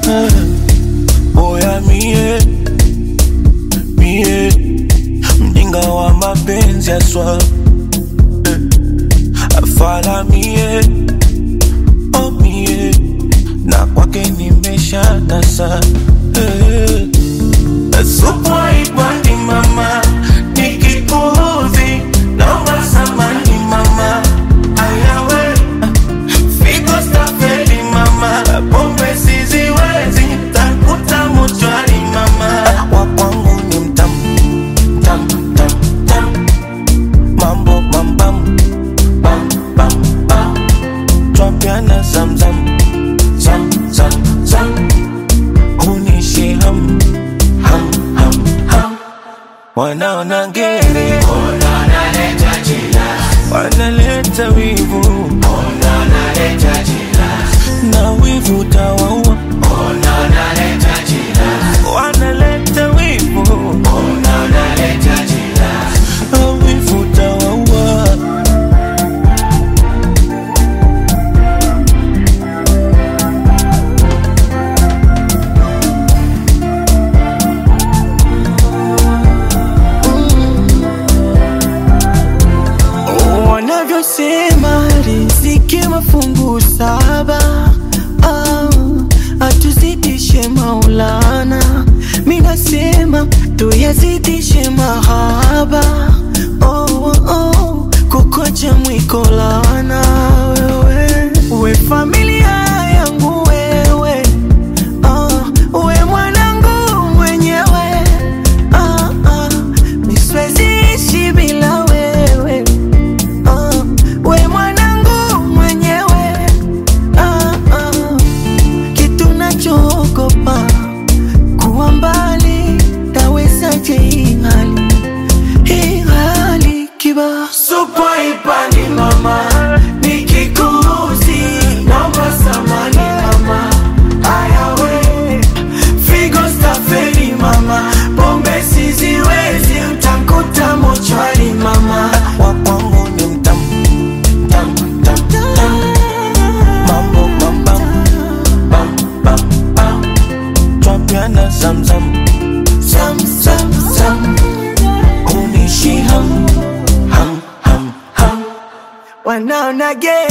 Oya mie mie mjinga wa mapenzi aswa afala mie oh mie na kwake nimesha tasa eh. Supu haipandi mama, nikikuudhi naomba samani mama. Ayawe figo stafeli mama, pombe siziwezi, takuta mochwari mama. Wa kwangu ni mtamu tam tam tam, mambo bam bam bam bam bam, twapiana zamzam zam zam zam, hunishi ham ham ham ham, wanaona ngere wanaleta wivu na wivu tawaua wanaleta wivu na wivu tawaua wanavyosema riziki mafungu saba ah, atuzidishe maulana minasema tuyazidishe mahaba oh, oh, kukocha mwikolana wewe we familia yangu wewe ah, we mwanangu mwenyewe ah, ah, miswezi ishi bila wewe Ah, we mwanangu mwenyewe ah, ah, kitu nachogopa kuwa mbali, tawezaje hii hali hii hali kiba Supu haipandi mama, nikikuuzi naomba samani mama. Ayawe figo stafeli mama, pombe siziwezi, utakuta mochwari mama. Wa kwangu ni mtamu tam tam tam, mambo bam bam bam bam bam, twapiana zamzam zam zam zam, hunishi ham ham ham ham. wanaona ge